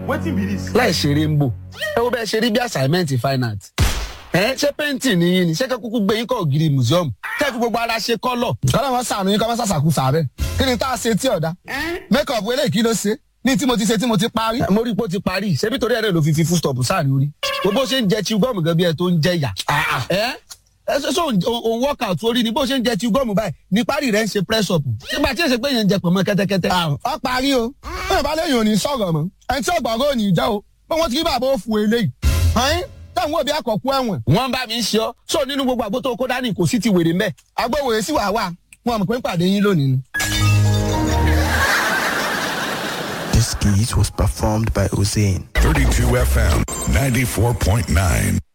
wetin be this. láì ṣeré ń bò ẹ wo bẹ́ẹ̀ ṣe rí bí assignment fine art ẹ ṣé painting ni yín ni ṣé kúkú gbé yín kọ́ ògiri museum kẹ́ fi gbogbo ara ṣe kọ́lọ̀. kọ́lá wọn sànù yín kọ́ mọ́ sàṣàkú sàárẹ̀ kí ni tá a ṣe tí ọ̀dà make up eléyìí kí ló ṣe ní tí mo ti ṣe tí mo ti parí. mo rí i pé ó ti parí ṣebí torí ẹ̀rẹ́ ló fi fi full stop sáàrin orí bó ṣe ń jẹ chew gum gan bí ẹ tó ń jẹ yà. ẹ ẹ ṣe ṣe òun workout orí ni bó ṣe ń jẹ chew gum báyìí ní parí rẹ ń ṣe press up nígbà tí èsè pé yẹn ń jẹ pọ̀nmọ́ kẹ́tẹ́kẹ́tẹ́. ọ parí o bẹ́ẹ̀ bá léyìn ò ní sọ̀rọ̀ mọ́ ẹni tí ọ̀gbọ̀ngàn ò ní jẹ́ o pé wọ́n ti rí bàbá òfu eléyìí. ẹ̀yin táwọn òbí àkọ́kú ẹ̀wọ̀n. wọ́n bá mi ń ṣe ọ́ sọ nínú gbogbo àgbo tó kó dání kò sí ti wèrè mẹ́. agbóhùn sí wàá wà wọn mọ̀ pé ń pàdé yín lónìí ni. This skit was performed by Hussein. 32 FM 94.9.